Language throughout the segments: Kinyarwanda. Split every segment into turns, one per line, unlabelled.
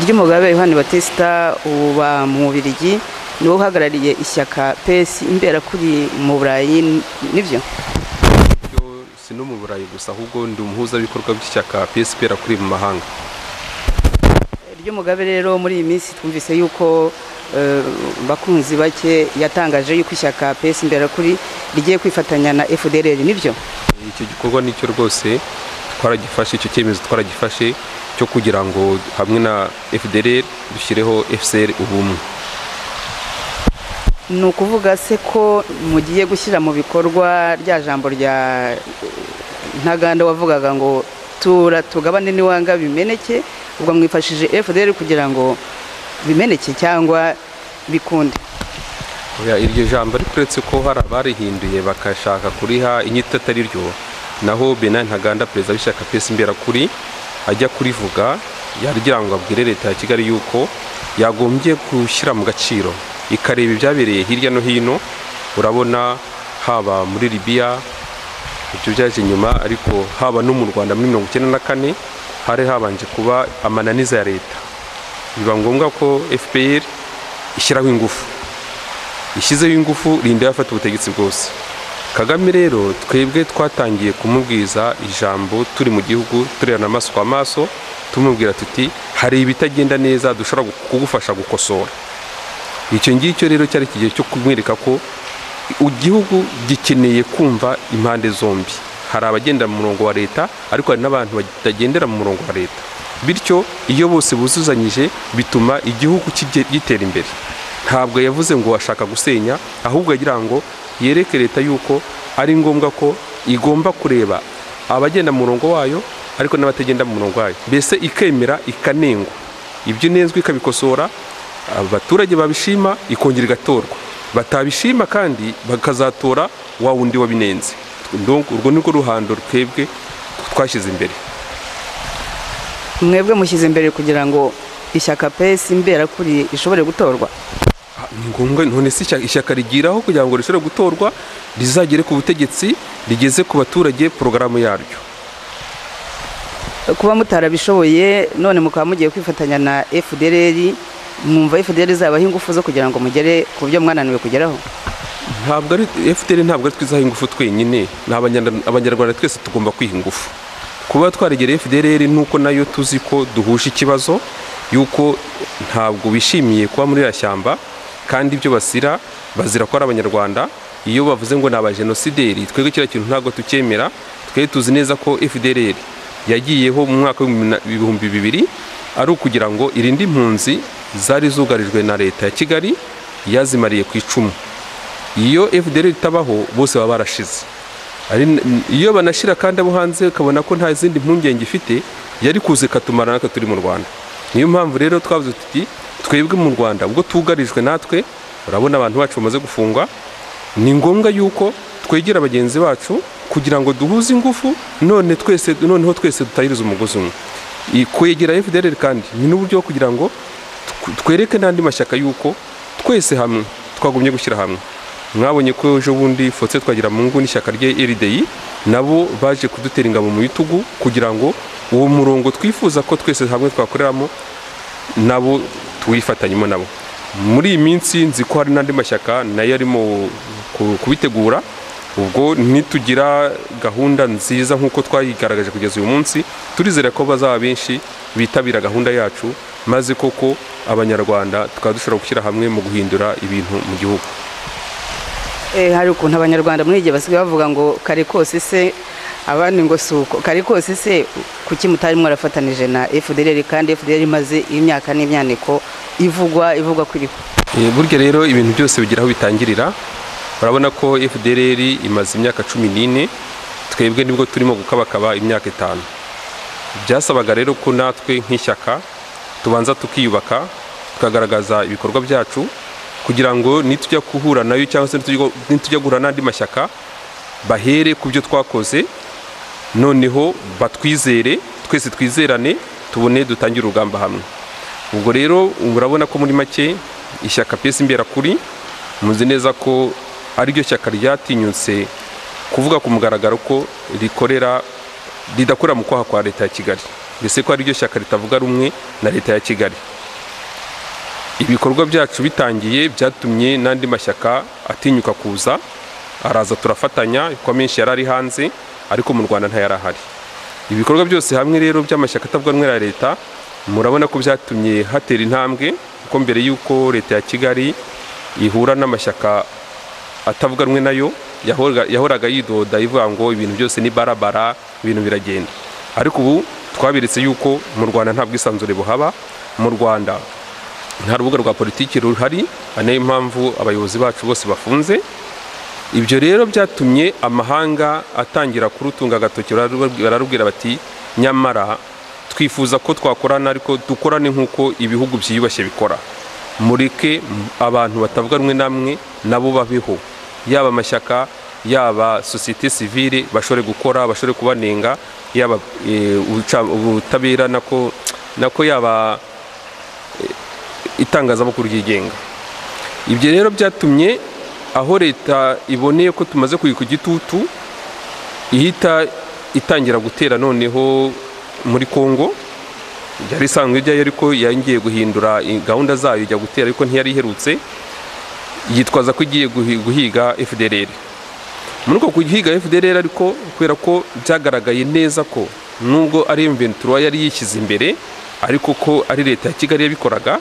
ry'umugabe yohani batesita uba mu bubirigi niwe uhagarariye ishyaka pesi imbera kuri mu burayi nibyo
si no mu burayi gusa ahubwo ndi umuhuzabikorwa bw'ishyaka pesi ibera kuri mu mahanga
ry'umugabe rero muri iyi minsi twumvise yuko bakunzi bake yatangaje yuko ishyaka pesi imbera kuri rigiye kwifatanya na efudereri nibyo
icyo gikorwa nicyo rwose twaragifashe icyo cyemezo twaragifashe cyo kugira ngo hamwe na fdr dushyireho fcr ubumwe
ni ukuvuga se ko mugiye gushyira mu bikorwa rya jambo rya ntaganda wavugaga ngo tura tugabane n'iwanga bimeneke ubwo mwifashije fdr kugira ngo bimeneke cyangwa bikunde
iryo jambo ariko uretse ko hari abarihinduye bakashaka kuriha inyito atari ryo naho benin ntaganda perezida w'ishyaka pesi imbera kuri ajya kurivuga yagira ngo abwire leta ya kigali yuko yagombye gushyira mu gaciro ikareba ibyabereye hirya no hino urabona haba muri libiya ibyo byaje inyuma ariko haba no mu rwanda muri mirongo icyenda na kane hari habanje kuba amananiza ya leta biba ngombwa ko fpr ishyiraho ingufu ishyizeho ingufu rinda yafata ubutegetsi bwose kagame rero twebwe twatangiye kumubwiza ijambo turi mu gihugu tureba amaso ku maso tumubwira tuti hari ibitagenda neza dushobora kugufasha gukosora icyo ngicyo rero cyari igihe cyo kumwereka ko igihugu gikeneye kumva impande zombi hari abagendera mu murongo wa leta ariko hari n'abantu batagendera mu murongo wa leta bityo iyo bose buzuzanyije bituma igihugu gitera imbere ntabwo yavuze ngo ashaka gusenya ahubwo agira ngo yereke leta yuko ari ngombwa ko igomba kureba abagenda mu murongo wayo ariko n'abatagenda mu murongo wayo mbese ikemera ikanengwa ibyo inenzwe ikabikosora abaturage babishima ikongera igatorwa batabishima kandi bakazatora wa wundi wabinenze urwo ni rwo ruhando twebwe twashyize imbere
mwebwe mushyize imbere kugira ngo ishyaka pesi imberakuri ishobore gutorwa
ni ngombwa none si ishyaka rigiraho kugira ngo rishobore gutorwa rizagere ku butegetsi rigeze ku baturage porogaramu yaryo
kuba mutarabishoboye none mukaba mugiye kwifatanya na fdr mwumva fdr izabaho ingufu zo kugira ngo mugere ku byo mwananiwe kugeraho
ntabwo ari fdr ntabwo ari twizaho ingufu twenyine ni abanyarwanda twese tugomba kwiha ingufu kuba twarigereye fdr nuko nayo tuzi ko duhuje ikibazo yuko ntabwo bishimiye kuba muri iriya shyamba kandi ibyo basira bazira ko ari abanyarwanda iyo bavuze ngo ni abajenosideri twebwe kiriya kintu ntabwo tucyemera twe tuzi neza ko fdr yagiyeho mu mwaka w'ibihumbi bibiri ari ukugira ngo irinde impunzi zari zugarijwe na leta ya kigali yazimariye ku icumu iyo fdr itabaho bose baba barashize iyo banashyira kandi abo hanze ukabona ko nta zindi mpungenge ifite yari kuza ikatumara natwe turi mu rwanda niyo mpamvu rero twavuze tuti twebwe mu rwanda ubwo tugarijwe natwe urabona abantu bacu bamaze gufungwa ni ngombwa yuko twegera bagenzi bacu kugira ngo duhuze ingufu none twese noneho twese dutahiriza umugozi umwe kwegera fdr kandi ni n'uburyo kugira ngo twereke n'andi mashyaka yuko twese hamwe twagumye gushyira hamwe mwabonye ko ejo bundi fotse twagira mu ngo n'ishyaka rye erideyi nabo baje kudutera ingabo mu bitugu kugira ngo uwo murongo twifuza ko twese hamwe twakoreramo nabo tuwifatanyemo nabo muri iyi minsi nzi ko hari n'andi mashyaka nayo arimo ku- kubitegura ubwo nitugira gahunda nziza nk'uko twayigaragaje kugeza uyu munsi turizera ko bazaba benshi bitabira gahunda yacu maze koko abanyarwanda tukaba dushobora gushyira hamwe mu guhindura ibintu mu gihugu
Eh, hari ukuntu abanyarwanda muri igihe basigaye bavuga ngo kare kose se abandi ngo si uko kare kose se kuki mutari mwarafatanije na fdr kandi fdr imaze imyaka n'imyaniko ivugwa ivugwa ko iriho
Eh, burya rero ibintu byose bigira aho bitangirira urabona ko fdr imaze imyaka cumi n'ine twebwe nibwo turimo gukabakaba imyaka itanu byasabaga rero ko natwe nk'ishyaka tubanza tukiyubaka tukagaragaza ibikorwa byacu kugira ngo nitujya guhura nayo cyangwa se nitujya- nitujya guhura n'andi mashyaka bahere ku byo twakoze noneho batwizere twese twizerane tubone dutangire urugamba hamwe ubwo rero urabona ko muri make ishyaka pesi imberakuri muzi neza ko ariryo shyaka ryatinyutse kuvuga ku mugaragaro ko rikorera ridakorera mu kwaha kwa leta ya kigali mbese ko ariryo shyaka ritavuga rumwe na leta ya kigali ibikorwa byacu bitangiye byatumye n'andi mashyaka atinyuka kuza araza turafatanya kuko menshi yari ari hanze ariko mu rwanda ntayari ahari ibikorwa byose hamwe rero by'amashyaka atavuga rumwe na leta murabona ko byatumye hatera intambwe kuko mbere y'uko leta ya kigali ihura n'amashyaka atavuga rumwe nayo yahoraga- yahoraga yidoda ivuga ngo ibintu byose ni barabara ibintu biragenda ariko ubu twaberetse yuko mu rwanda nta bwisanzure buhaba mu rwanda nta rubuga rwa politiki ruhari ari nayo mpamvu abayobozi bacu bose bafunze ibyo rero byatumye amahanga atangira kurutunga agatoki bararu- bararubwira bati nyamara twifuza ko twakorana ariko dukorane nk'uko ibihugu byiyubashye bikora mureke m- abantu batavuga rumwe namwe nabo babeho yaba amashyaka yaba sosiyete sivile bashobore gukora bashobore kubanenga yaba eh, ubuca- ubutabera nako nako yaba eh, itangazamakuru ryigenga ibyo rero byatumye aho leta iboneye ko tumaze kuyika igitutu ihita itangira gutera noneho muri congo yari isanzwe ijyayo ariko yongeye guhindura i- gahunda zayo ijya gutera ariko ntiyari iherutse yitwaza ko igiye guhi- guhiga fdr muri uko guhiga fdr ariko kubera ko byagaragaye neza ko nubwo ari imventura yari yishyize imbere ariko ko ari leta ya kigali yabikoraga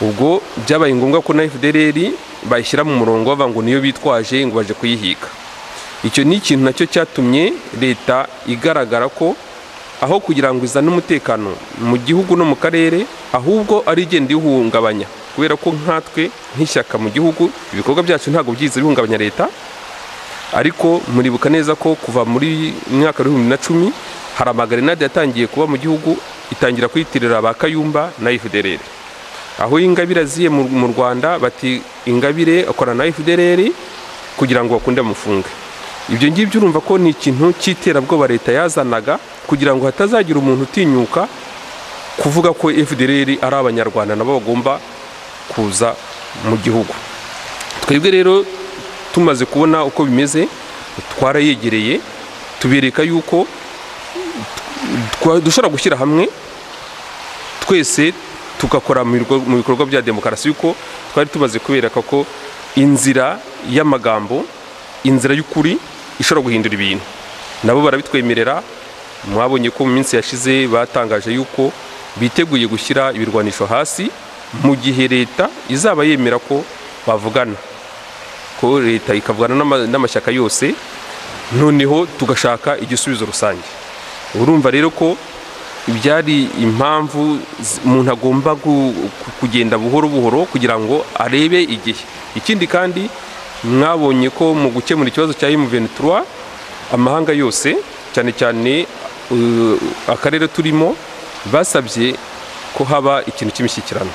ubwo byabaye ngombwa ko na FDLR bayishyira mu murongo bavuga ngo niyo bitwaje ngo baje kuyihiga icyo ni ikintu nacyo cyatumye leta igaragara ko aho kugira ngo izane umutekano mu gihugu no mu karere ahubwo ari igenda iwuhungabanya kubera ko nkatwe nk'ishyaka mu gihugu ibikorwa byacu ntabwo byiza bihungabanya leta ariko muribuka neza ko kuva muri mwaka w'ibihumbi na cumi hari amagarenade yatangiye kuba mu gihugu itangira kuyitirira ba kayumba na fdr aho ingabire aziye mu mu rwanda bati ingabire akorana na fdr kugira ngo bakunde bamufunge ibyo ngibyo urumva ko ni ikintu cy'iterabwoba leta yazanaga kugira ngo hatazagira umuntu utinyuka kuvuga ko fdr ari abanyarwanda nabo bagomba kuza mu gihugu twebwe rero tumaze kubona uko bimeze twarayegereye tubereka yuko twa- dushobora gushyira hamwe twese tugakora mu bigo- mu bikorwa bya demokarasi yuko twari tumaze kubereka ko inzira y'amagambo inzira y'ukuri ishobora guhindura ibintu nabo barabitwemerera mwabonye ko mu minsi yashize batangaje yuko biteguye gushyira ibirwanisho hasi mu gihe leta izaba yemera ko bavugana ko leta ikavugana n'ama- n'amashyaka yose noneho tugashaka igisubizo rusange urumva rero ko byari impamvu z- umuntu agomba gu- ku- kugenda buhoro buhoro kugira ngo arebe igihe ikindi kandi mwabonye ko mu gukemura ikibazo cya M23 amahanga yose cyane cyane uh, akarere turimo basabye ko haba ikintu cy'imishyikirano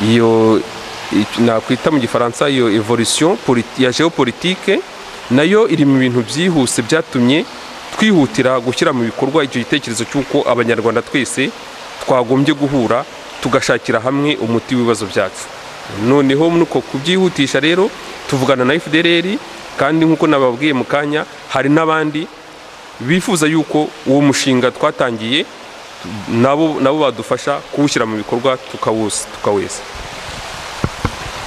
iyo i- nakwita mu gifaransa iyo evolution politi- ya geopolitique nayo iri mu bintu byihuse byatumye twihutira gushyira mu bikorwa icyo gitekerezo cy'uko abanyarwanda twese twagombye guhura tugashakira hamwe umuti w'ibibazo byacu noneho nuko kubyihutisha rero tuvugana na FDLR kandi nk'uko nababwiye mu kanya hari n'abandi bifuza yuko uwo mushinga twatangiye nabo nabo badufasha kuwushyira mu bikorwa tukawusa tukawesa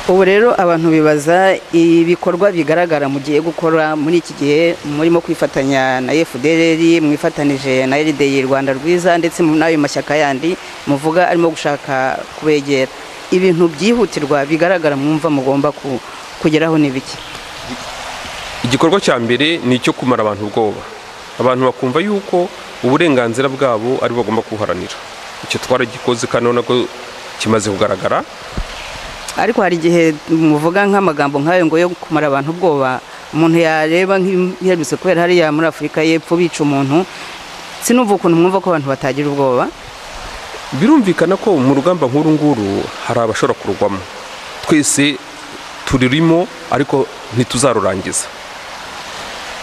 ubu rero abantu bibaza ibikorwa bigaragara mugiye gukora muri iki gihe murimo kwifatanya na FDLR mwifatanije na RDI Rwanda rwiza ndetse n'ayo mashyaka yandi muvuga arimo gushaka kubegera ibintu byihutirwa bigaragara mwumva mugomba ku- kugeraho ni biki
igikorwa cya mbere ni icyo kumara abantu ubwoba abantu bakumva yuko uburenganzira bwabo ari bo bagomba kubuharanira icyo twaragikoze kandi urabona ko kimaze kugaragara
ariko hari igihe muvuga nk'amagambo nk'ayo ngo yo kumara abantu ubwoba umuntu yareba nk'ibiherutse kubera hariya muri afurika y'epfo bica umuntu sinumva ukuntu mwumva ko abantu batagira ubwoba
birumvikana ko mu rugamba nk'uru nguru hari abashobora kurugwamo twese turirimo ariko ntituzarurangiza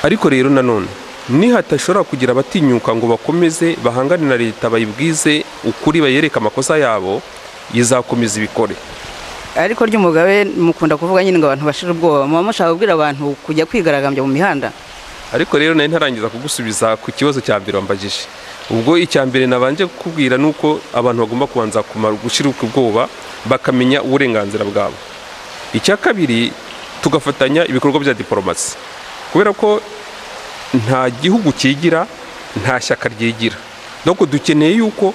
ariko rero nanone nihatashobora kugira abatinyuka ngo bakomeze bahangane na leta bayibwize ukuri bayereke amakosa yabo izakomeza ibikore
ariko ry'umugabe mukunda kuvuga nyine ngo abantu bashira ubwoba muba mushaka kubwira abantu kujya kwigaragambya mu mihanda
ariko rero nari ntarangiza kugusubiza ku kibazo cya mbere wambajije ubwo icya mbere nabanje kukubwira ni uko abantu bagomba kubanza kumara gushiruka ubwoba bakamenya uburenganzira bwabo icya kabiri tugafatanya ibikorwa bya diporomasi kubera ko nta gihugu cyigira nta shyaka ryigira nuko dukeneye yuko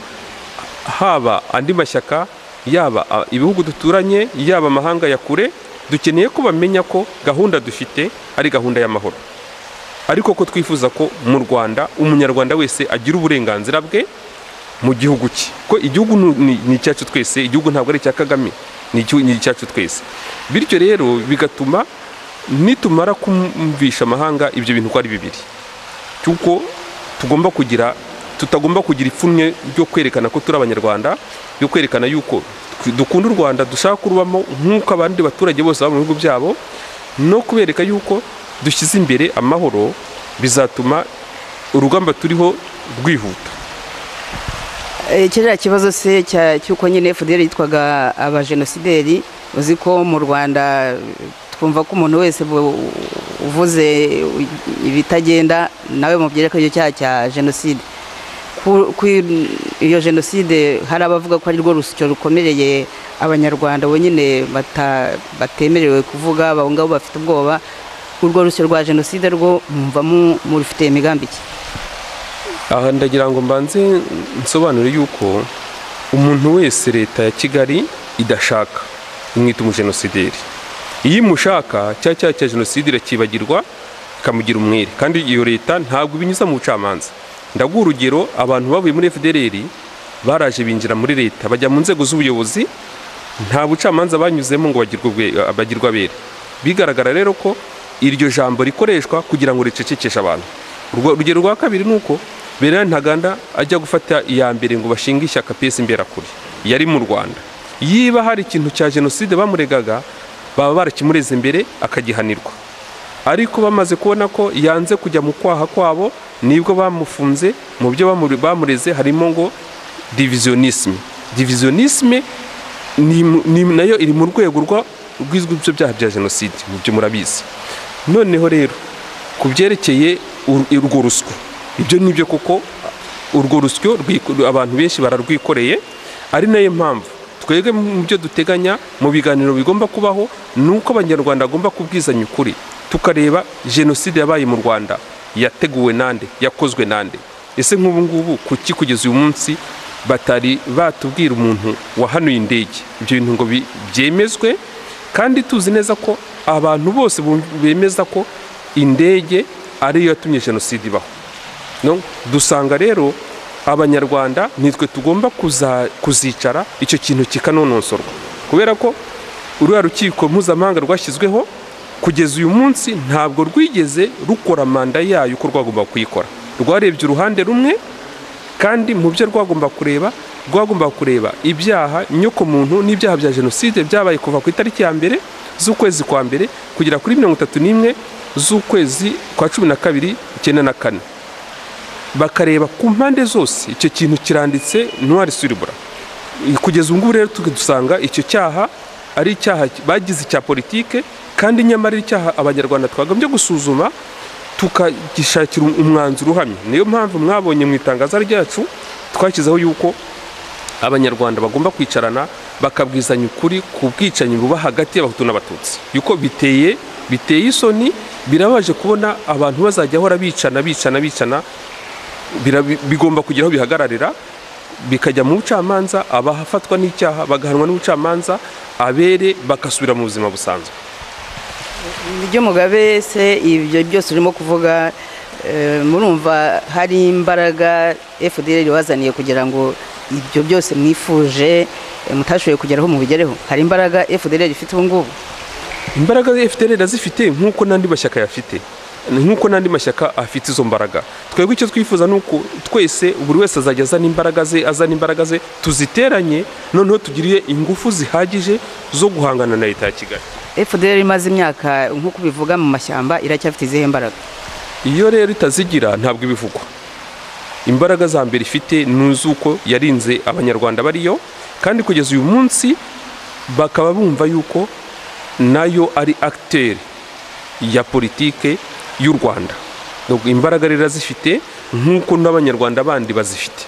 haba andi mashyaka yaba a- ibihugu duturanye yaba amahanga ya kure dukeneye ko bamenya ko gahunda dufite ari gahunda y'amahoro ariko ko twifuza ko mu rwanda umunyarwanda wese agira uburenganzira bwe mu gihugu cye ko igihugu nu- ni ni icyacu twese igihugu ntabwo ari icya kagame ni igihu- ni icyacu twese bityo rero bigatuma nitumara kumvisha amahanga ibyo bintu ko ari bibiri cy'uko tugomba kugira tutagomba kugira ipfunwe ryo kwerekana ko turi abanyarwanda ryo kwerekana yuko tw- dukunda u rwanda dushaka kurubamo nk'uko abandi baturage bose baba mu bihugu byabo no kubereka yuko dushyize imbere amahoro bizatuma urugamba turiho rwihuta
Eh, kiriya kibazo se cya- cy'uko nyine fdr yitwaga abajenosideri uzi ko mu rwanda eh, twumva ko umuntu wese bu- uvuze ibitagenda nawe mubyereka icyo cyaha cya jenoside Ku- kuri iyo jenoside hari abavuga ko ari rwo rusyo rukomereye abanyarwanda bonyine bata- batemerewe kuvuga abo ngabo bafite ubwoba urwo rusyo rwa jenoside rwo mwumva mu- murufitiye imigambi iki
aha ndagira ngo mbanze nsobanure yuko umuntu wese leta ya kigali idashaka imwita umujenosideri iyo imushaka cya cyaha cya jenoside irakibagirwa ikamugira umwere kandi iyo leta ntabwo ibinyuza mu bucamanza ndaguha urugero abantu bavuye muri fdrr baraje binjira muri leta bajya mu nzego z'ubuyobozi nta bucamanza banyuzemo ngo bagirwe ubwe- bagirwe abere bigaragara rero ko iryo jambo rikoreshwa kugira ngo ricecekeshe abantu Urwa- urugero rwa kabiri ni uko berari ntaganda ajya gufata iya mbere ngo bashinge ishyaka pesi imberakuri yari mu rwanda yiba hari ikintu cya jenoside bamuregaga baba barakimureze imbere akagihanirwa ariko bamaze kubona ko yanze kujya mu kwaha kwabo nibwo bamufunze mu byo bamure- bamureze harimo ngo divisionisme divisionisme ni mu- ni nayo iri mu rwego rwa- rwizwi byo byaha bya jenoside mu byo murabizi noneho rero ku byerekeye ur- urwo ruswa ibyo ni byo koko urwo rusyo rwiko- abantu benshi bararwikoreye ari nayo mpamvu twebwe mu byo duteganya mu biganiro bigomba kubaho ni uko abanyarwanda bagomba kubwizanya ukuri tukareba jenoside yabaye mu rwanda yateguwe nande yakozwe nande ese nk'ubu ngubu kuki kugeza uyu munsi batari batubwira umuntu wahanuye indege ibyo bintu ngo bi- byemezwe kandi tuzi neza ko abantu bose bum- bemeza ko indege ariyo yatumye jenoside ibaho No, dusanga rero abanyarwanda nitwe tugomba kuza- kuzicara icyo kintu kikanonosorwa kubera ko uriya rukiko mpuzamahanga rwashyizweho kugeza uyu munsi ntabwo rwigeze rukora manda yayo uko rwagomba kuyikora rwarebye uruhande rumwe kandi mu byo rwagomba kureba rwagomba kureba ibyaha nyokomuntu n'ibyaha bya jenoside byabaye kuva ku itariki ya mbere z'ukwezi kwa mbere kugera kuri mirongo itatu n'imwe z'ukwezi kwa cumi na kabiri icyenda na kane bakareba ku mpande zose icyo kintu kiranditse ntwari suribura kugeza ubu ngubu rero tugusanga icyo cyaha ari icyaha ki- bagize icya politike kandi nyamara ari icyaha abanyarwanda twakagombye gusuzuma tukagishakira umwanzuro uhamye niyo mpamvu mwabonye mu itangazo ryacu twashyizeho yuko abanyarwanda bagomba kwicarana bakabwizanya ukuri ku bwicanyi buba hagati y'abahutu n'abatutsi yuko biteye biteye isoni birabaje kubona abantu bazajya bahora bicana bicana bicana bira- bi- bigomba kugira aho bihagararira bikajya mu bucamanza abafatwa n'icyaha bagahanwa n'ubucamanza abere bagasubira mu buzima busanzwe
ibyo mugabe se ibyo byose urimo kuvuga eh, murumva hari imbaraga fdr ibazaniye kugira ngo ibyo byose mwifuje eh, mutashoboye kugeraho mubigereho hari imbaraga fdr ifite ubu ngubu
imbaraga FPR irazifite nk'uko n'andi mashyaka yafite nk'uko n'andi mashyaka afite izo mbaraga twebwe icyo twifuza ni uko twese buri wese azajya azana imbaraga ze azana imbaraga ze tuziteranye noneho tugire ingufu zihagije zo guhangana na leta ya kigali
fdr imaze imyaka nk'uko bivuga mu mashyamba iracyafite izihe mbaraga
iyo rero itazigira ntabwo ibivugwa imbaraga za mbere ifite ni iz'uko yarinze abanyarwanda bariyo kandi kugeza uyu munsi bakaba bumva yuko nayo ari akiteri ya politike y'u rwanda Donc, imbaraga rero zifite nk'uko n'abanyarwanda bandi bazifite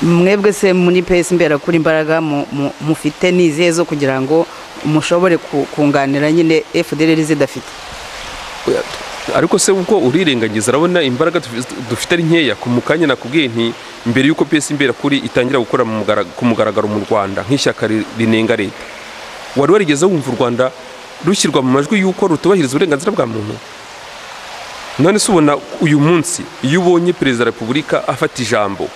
mwebwe se muri pesi mbera kuri imbaraga mu- mu- mufite ni izihe zo kugira ngo mushobore ku- kunganira nyine fdr zidafite
ariko se ubwo urirengagiza urabona imbaraga dufi- dufite ari nkeya ku mukanya nakubwiye nti mbere y'uko pesi mbera kuri itangira gukora mu mugara- ku mugaragaro mu rwanda nk'ishyaka ri- rinenga leta wari warigeze wumva u rwanda rushyirwa mu majwi y'uko rutubahiriza uburenganzira bwa muntu none se ubona uyu munsi iyo ubonye perezida wa repubulika afata ijambo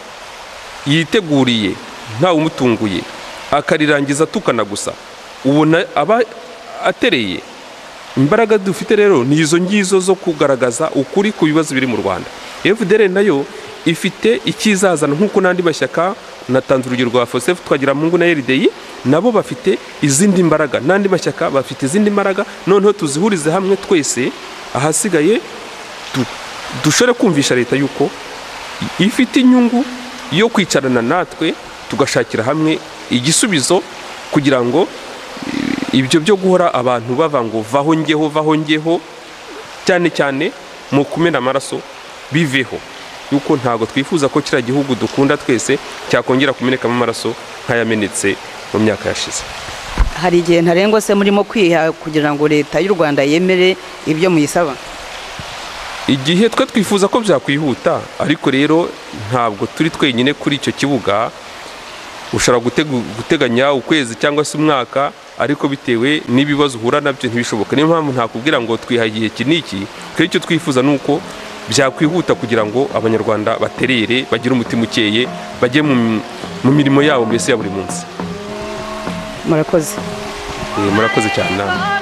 yiteguriye ntawumutunguye akarirangiza atukana gusa ubona aba atereye imbaraga dufite rero ni izo ngizo zo kugaragaza ukuri ku bibazo biri mu rwanda fdr nayo ifite ikizazana nk'uko n'andi mashyaka natanze urugero rwa fosef twagira mungu na rdi nabo bafite izindi mbaraga n'andi mashyaka bafite izindi mbaraga noneho tuzihurize hamwe twese ahasigaye du- dushobore kumvisha leta yuko ifite inyungu yo kwicarana natwe tugashakira hamwe igisubizo kugira ngo i- ibyo byo guhora abantu bava ngo vaho ngeho vaho ngeho cyane cyane mu kumena amaraso biveho yuko ntabwo twifuza ko kiriya gihugu dukunda twese cyakongera kumenekamo amaraso nk'ayamenetse mu myaka yashize
hari igihe ntarengwa se murimo kwiha kugira ngo leta y'u rwanda yemere ibyo muyisaba
igihe twe twifuza ko byakwihuta ariko rero ntabwo turi twenyine kuri icyo kibuga ushobora gutegu- guteganya ukwezi cyangwa se umwaka ariko bitewe n'ibibazo uhura nabyo ntibishoboke niyo mpamvu ntakubwira ngo twiha igihe iki n'iki twe icyo twifuza ni uko byakwihuta kugira ngo abanyarwanda baterere bagire umutima ukeye bajye mu mu mirimo yabo mbese ya buri munsi
murakoze
Eh, murakoze cyane namwe